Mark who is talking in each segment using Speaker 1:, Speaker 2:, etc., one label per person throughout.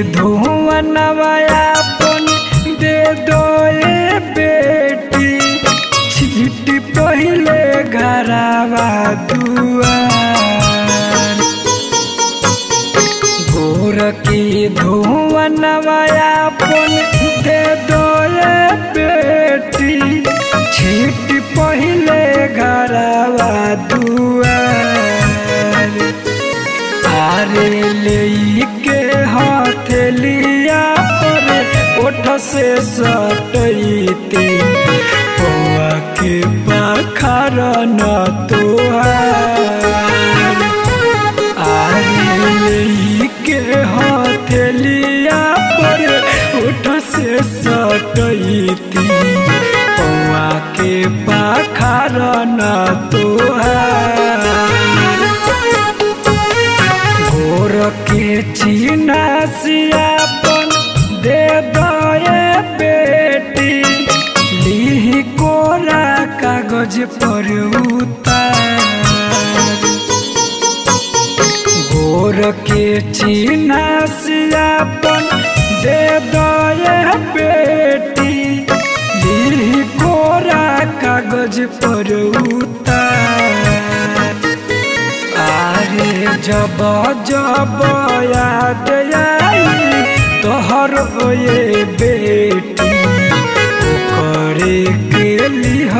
Speaker 1: धुवनवा अपन दे दो ए बेटी छीट पहिले घरावा दुआर भोर की धुवनवा अपन दे दो ए बेटी छीट पहिले घरावा दुआर आरे लेके हथेलिया पर ओठ से सटैती पौआ के पाखर न तोहार आरे लेके हथेलिया पर ओठ से सटैती पौआ के पाखर न तोहार भोर के चिनासियापन दे दए बेटी लीही कोरा कागज पर उतार भोर के चिनासियापन दे दए बेटी लीही कोरा कागज पर उतार आरे जब जब याद आई तोहर ये बेटी करे के लिह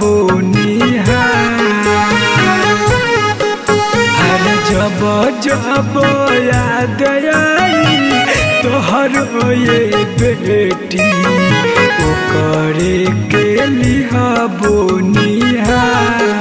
Speaker 1: हर जब जब याद आई तोहर ये बेटी करे के लिह बोनिहार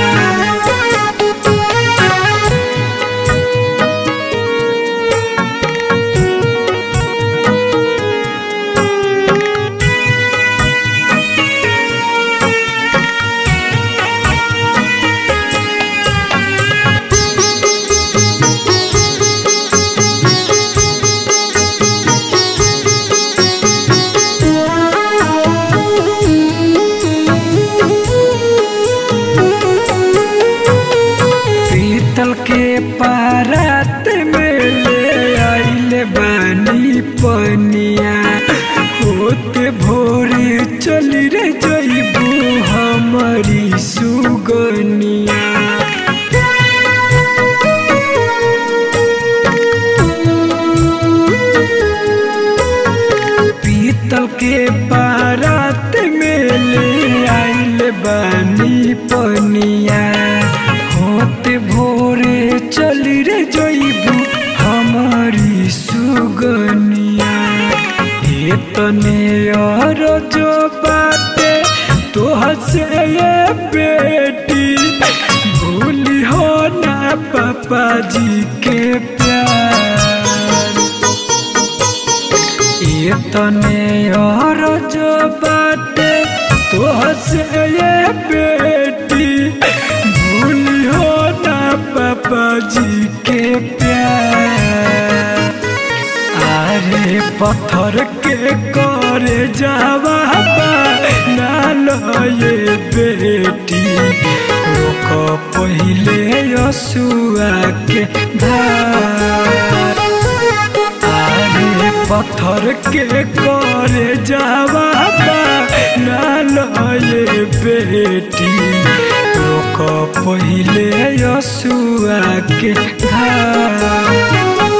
Speaker 1: पीतल के पारात में ले आइल बानी पनिया होते भोरे चली रे जइबू हमारी सुगनिया पीतल के पारात में ले आइल बानी पनिया होते भोरे चली रे जइबू हमारी सुगनिया ये तने और जो बाटे तो हसे ये बेटी भूली हो ना पापा जी के प्यार ये तने और जो बाटे तो हसे ये बेटी भूली हो ना पापा जी के प्यार अरे पत्थर के करे जावा नाल ये बेटी रोक पहिले यसुआ के धार आरे पत्थर के करे जावा नाल ये बेटी रोक पहिले यसुआ के धार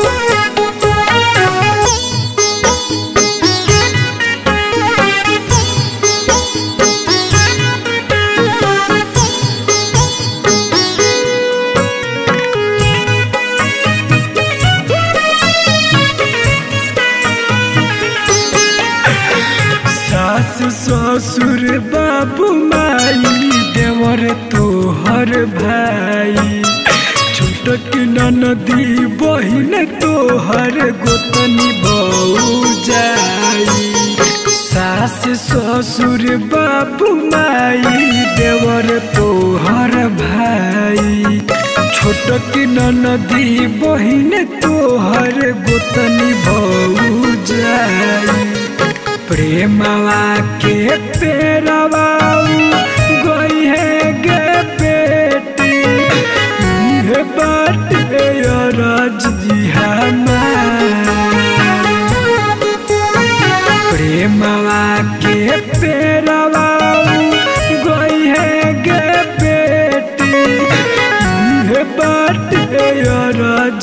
Speaker 1: सास ससुर बाबू माई देवर तोहर भाई छोटक ननदी बहिन तोहर गोतनी बऊ जाई सास ससुर बाबू माई देवर तोहर भाई छोटक ननदी बहिन तोहर गोतनी बऊ जाई प्रेमवा के पेरवा गई है गे बेटी ये बात राज जी हमार बाटे अरज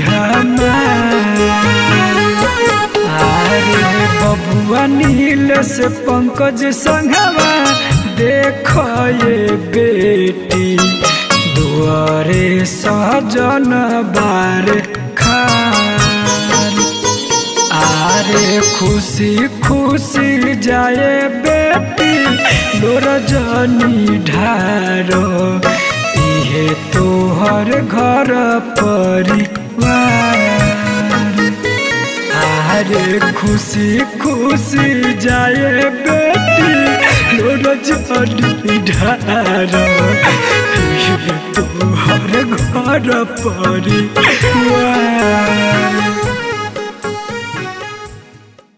Speaker 1: अरे बबुआ नील से पंकज संघवा देख ये बेटी दुआरे सजन बार खान आरे खुशी खुशी जाए बेटी लोर जनी ढारो इहे तोहर घर परिवार आरे खुशी खुशी जाए बेटी लोर जनी ढारो इहे तोहर घर परिवार